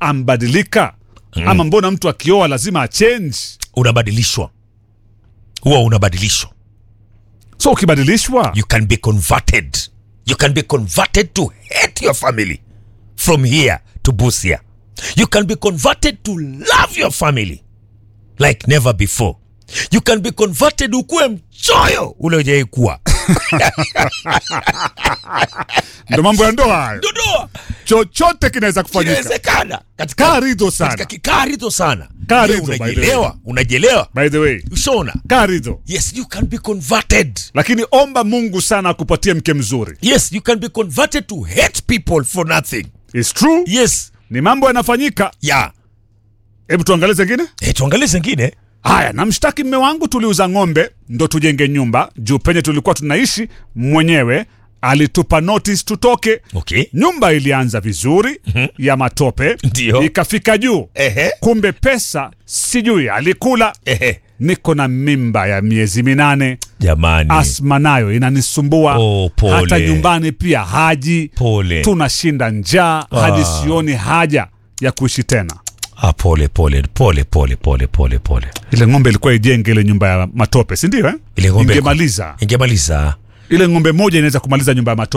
ambadilika ama mbona mtu akioa lazima achange unabadilishwa huwa unabadilishwa so ukibadilishwa you can be converted you can be converted to hate your family from here to busia you can be converted to love your family like never before you can be converted ukuwe mchoyo ule ujai kuwa ndo mambo ya ndoa hayo dodoa chochote kinaweza kufanyika inawezekana katika kaa ridho katika sana kikaa ridho sana Kaa Wewe ridho, by the way. unajielewa unajielewa by the way ushaona kaa ridho yes you can be converted lakini omba mungu sana akupatie mke mzuri yes you can be converted to hate people for nothing It's true yes ni mambo yanafanyika ya hebu tuangalie zengine hey, tuangalie zingine haya namshtaki mme wangu tuliuza ng'ombe ndo tujenge nyumba juu penye tulikuwa tunaishi mwenyewe alitupa notice tutoke okay nyumba ilianza vizuri ya matope Ndio. ikafika juu ehe kumbe pesa sijui alikula ehe niko na mimba ya miezi minane jamani asma nayo inanisumbua Oh, pole. hata nyumbani pia haji pole tunashinda njaa hadi sioni haja ya kuishi tena ah, pole pole pole pole pole pole pole ile ng'ombe ilikuwa ijenge ile nyumba ya matope sindio eh? ile ng'ombe ingemaliza ingemaliza ile ng'ombe moja inaweza kumaliza nyumba ya matope